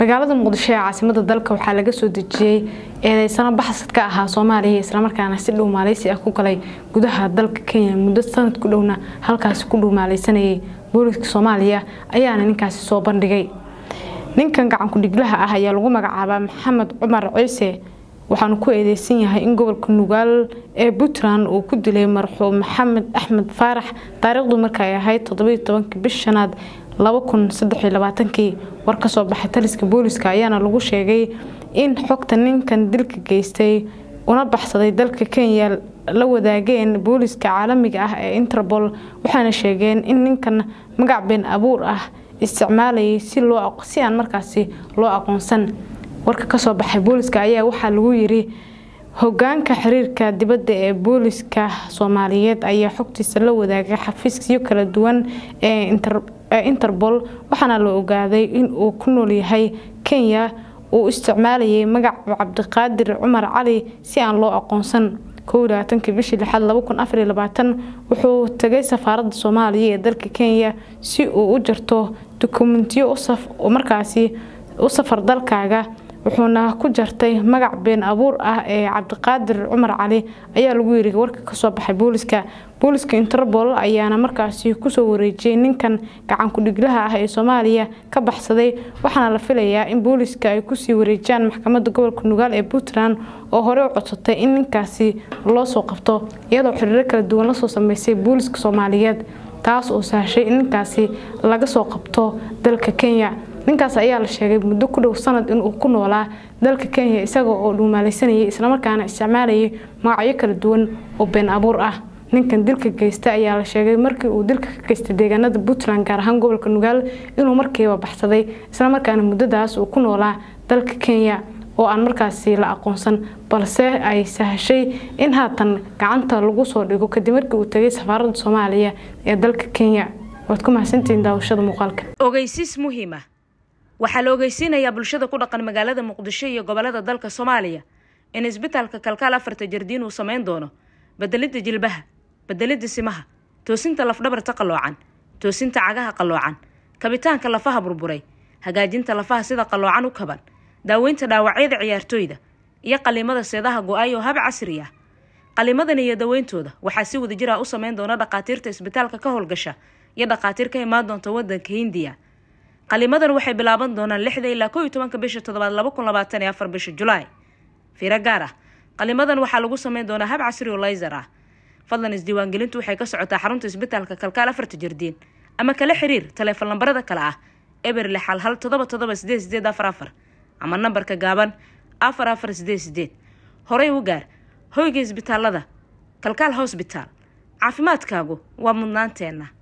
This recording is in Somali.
magaalada muqdisho ee caasimada dalka waxaa laga soo dejiyey eedeysano baxsad ka ahaa soomaaliya islamarkaana si dhow maaleysi ah ku galay gudaha dalka kenya muddo sanad ku dhowna halkaasi ku dhow maaleysanayay booliska soomaaliya ayaana ninkaasi soo bandhigay ninkan gacankudhiglaha ah ayaa lagu magacaabaa maxamed cumar ciise waxaanu ku eedeysan yahay in gobolka nugaal ee puntland uu ku dilay marxuum maxamed axmed faarax taariikhdu markaay ahayd toddobiiy tobankii bish shanaad laba kun saddexiyo labaatankii war kasoo baxay taliska booliska ayaana lagu sheegay in xogta ninkan dilka geystay una baxsaday dalka kenya la wadaageen booliska caalamiga ah ee interpol waxaana sheegeen in ninkan magac been abuur ah isticmaalayay si aan markaasi loo aqoonsan warka kasoo baxay booliska ayaa waxaa lagu yiri hogaanka xiriirka dibadda ee booliska soomaaliyeed ayaa xogtiisa la wadaagay xafiisyo kala duwan ee interpol waxaana la ogaaday in uu ku nool yahay kenya uu isticmaalayay magac cabdiqaadir cumar cali si aan loo aqoonsan kowlaaatanki bishii lixaad laba kun afariyo labaatan wuxuu tagay safaaradda soomaaliya ee dalka kenya si uu u jarto dukumentiyo markaasi u safar dalkaaga wuxuuna ku jartay magac been abuur ah ee cabdiqaadir cumar cali ayaa lagu yiri warka kasoo baxay booliska booliska interpol ayaana markaasi kusoo wareejiyay ninkan gacankudhiglaha ah ee soomaaliya ka baxsaday waxaana la filayaa in booliska ay kusii wareejiyaan maxkamadda gobolka nugaal ee puntland oo horey u codsatay in ninkaasi loo soo qabto iyadoo xiriiro kala duwan lasoo sameysay booliska soomaaliyeed taas oo sahashay in ninkaasi laga soo qabto dalka kenya ninkaas ayaa la sheegay muddo ku dhow sanad inuu ku noolaa dalka kenya isaga oo dhuumaaleysanayay islamarkaana isticmaalayay magacyo kala duwan oo been abuur ah ninkan dilka geysta ayaa la sheegay markii uu dilka ka geystay deegaanada puntland gaar ahaan gobolka nugaal inuu markiiba baxsaday islamarkaana muddadaas uu ku noolaa dalka kenya oo aan markaasi la aqoonsan balse ay sahashay in haatan gacanta lagu soo dhigo kadib markii uu tagay safaaradda soomaaliya ee dalka kenya waad ku mahadsantihiin daawashada muuqaalka ogeysiis muhiima waxaa la ogeysiinayaa bulshada ku dhaqan magaalada muqdisho iyo gobolada dalka soomaaliya in isbitaalka kalkaal afarta jardiin uu sameyn doono bedelidda jilbaha bedelidda simaha toosinta lafdhabarta qalloocan toosinta cagaha qalloocan kabitaanka lafaha burburay hagaajinta lafaha sida qalloocan u kaban daaweynta dhaawacyada ciyaartooyda iyo qaliimada seedaha go-ay oo hab casri ah qaliimadan iyo daweyntooda waxaa si wadajir ah u sameyn doona dhakhaatiirta isbitaalka ka howlgasha iyo dhakhaatiir ka imaan doonta wadanka hindiya qalimadan waxay bilaaban doonaan lixda ilaa koo iyo tobanka bisha toddobaad laba kun labaatan iyo afar bisha julaay fiiro gaar ah qalimadan waxaa lagu sameyn doonaa hab casri oo layser ah fadlan isdiiwaangelintu waxay ka socotaa xarunta isbitaalka kalkaal afarta jardiin ama kala xiriir taleefon lambarada kale ah eber lixal hal todoba todoba sideed sideed afar afar ama nambarka gaaban afar afar sideed sideed horey u gaar hoyga isbitaalada kalkaal hosbitaal caafimaadkaagu waa mudnaanteenna